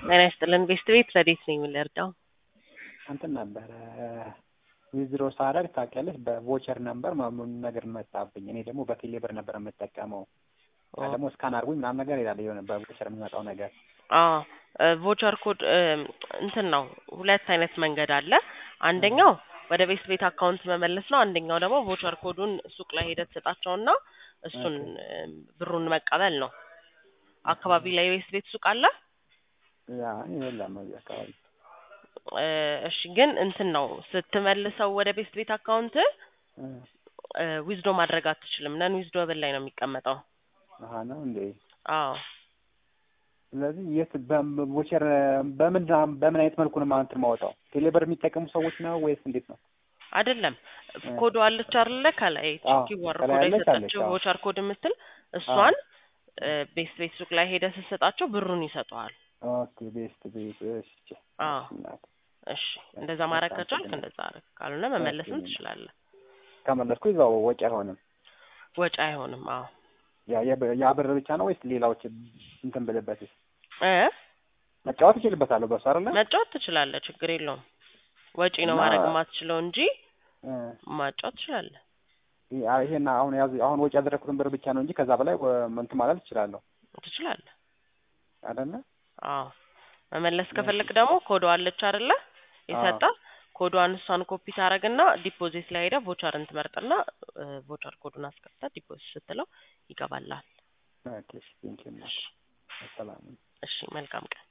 ጤና ይስጥልን ቤስት ቤት ረዴት ነኝ የምንረዳው እንትን ነበረ ዊዝድሮ ሳደርግ ታውቂያለሽ በቮቸር ነበር ምናምን ነገር መጣብኝ። እኔ ደግሞ በቴሌ ብር ነበር የምጠቀመው እና ደግሞ እስካን አድርጉኝ ምናምን ነገር ይላል የሆነ በቮቸር የሚመጣው ነገር ቮቸር ኮድ እንትን ነው። ሁለት አይነት መንገድ አለ። አንደኛው ወደ ቤስት ቤት አካውንት መመለስ ነው። አንደኛው ደግሞ ቮቸር ኮዱን ሱቅ ላይ ሄደህ ትሰጣቸውና እሱን ብሩን መቀበል ነው። አካባቢ ላይ ቤስት ቤት ሱቅ አለ? ያ የለም እዚህ አካባቢ እሺ ግን እንትን ነው ስትመልሰው ወደ ቤስት ቤት አካውንት ዊዝዶ ማድረግ አትችልም። ነን ዊዝዶ ብል ላይ ነው የሚቀመጠው። አሀ ነው እንዴ? አዎ ስለዚህ የት በቮቸር በምን በምን አይነት መልኩ ነው ማለት ማወጣው? ቴሌብር የሚጠቀሙ ሰዎች ነው ወይስ እንዴት ነው? አይደለም ኮዱ አለች አይደለ? ከላይ አዎ፣ ኪወር ከላይ ኮድ አለች የሰጠችው አለች፣ አዎ። ቮቸር ኮድ የምትል እሷን ቤስት ቤት ሱቅ ላይ ሄደህ ስትሰጣቸው ብሩን ይሰጠዋል። ኦኬ ቤስት ቤት እሺ አዎ እናት እሺ እንደዛ ማድረግ በጣም ከቻልክ ጥሩ ነው። እንደዛ አድርግ፣ ካልሆነ መመለስም ኦኬ። ትችላለህ። ከመለስኩ ይዛው ወጪ አይሆንም። ወጪ አይሆንም። አዎ ያ የብ- ያ ብር ብቻ ነው ወይስ ሌላዎች እንትን ብልበት እ መጫወት ይችልበታለሁ በሱ አይደለ? መጫወት ትችላለህ፣ ችግር የለውም። ወጪ ነው እና- ማድረግ የማትችለው እንጂ እ ማጫወት ትችላለህ። ያ- ይሄን አሁን ያዝ አሁን ወጪ ያደረኩትን ብር ብቻ ነው እንጂ ከዛ በላይ ወ- እንትን ማለት እችላለሁ ትችላለህ። አይደለ? አዎ መመለስ ከፈለክ ደግሞ ኮዷ አለች አይደለ? የሰጠ ኮዷን እሷን ኮፒ ታደርግና ዲፖዚት ላይ ሄደህ ቮቸርን ትመርጥና ቮቸር ኮዱን አስገብተህ ዲፖዚት ስትለው ይገባላል። ኦኬ እሺ ቴንኪው ሰላም እሺ መልካም ቀን።